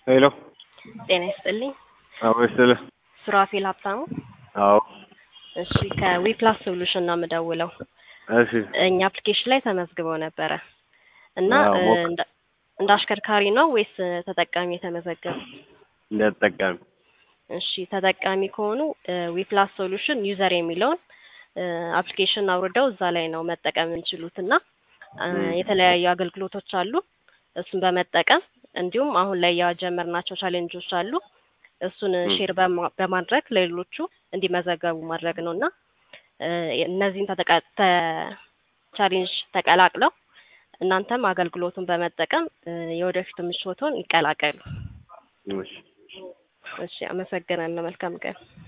ሄሎ ጤና ይስጥልኝ። አዎ ይስጥልህ። ሱራፌል ሀብታሙ። አዎ እሺ ከዊፕላስ ሶሉሽን ነው የምደውለው። እሺ እኛ አፕሊኬሽን ላይ ተመዝግበው ነበረ እና አዎ፣ እ, ሞክ- እንደ- እንደ አሽከርካሪ ነው ወይስ ተጠቃሚ የተመዘገቡ? እንደ ተጠቃሚ እሺ ተጠቃሚ ከሆኑ ዊፕላስ ሶሉሽን ዩዘር የሚለውን አፕሊኬሽን አውርደው እዛ ላይ ነው መጠቀም የሚችሉት እና እ, ም። የተለያዩ አገልግሎቶች አሉ። እሱን በመጠቀም እንዲሁም አሁን ላይ የጀመርናቸው ቻሌንጆች አሉ። እሱን ም። ሼር በማ- በማድረግ ለሌሎቹ እንዲመዘገቡ ማድረግ ነው እና እ, እነዚህን ተጠቃ- ተ- ቻሌንጅ ተቀላቅለው እናንተም አገልግሎቱን በመጠቀም እ, የወደፊት ምቾቶን ይቀላቀሉ። እሺ እሺ፣ አመሰግናለሁ። መልካም ቀን።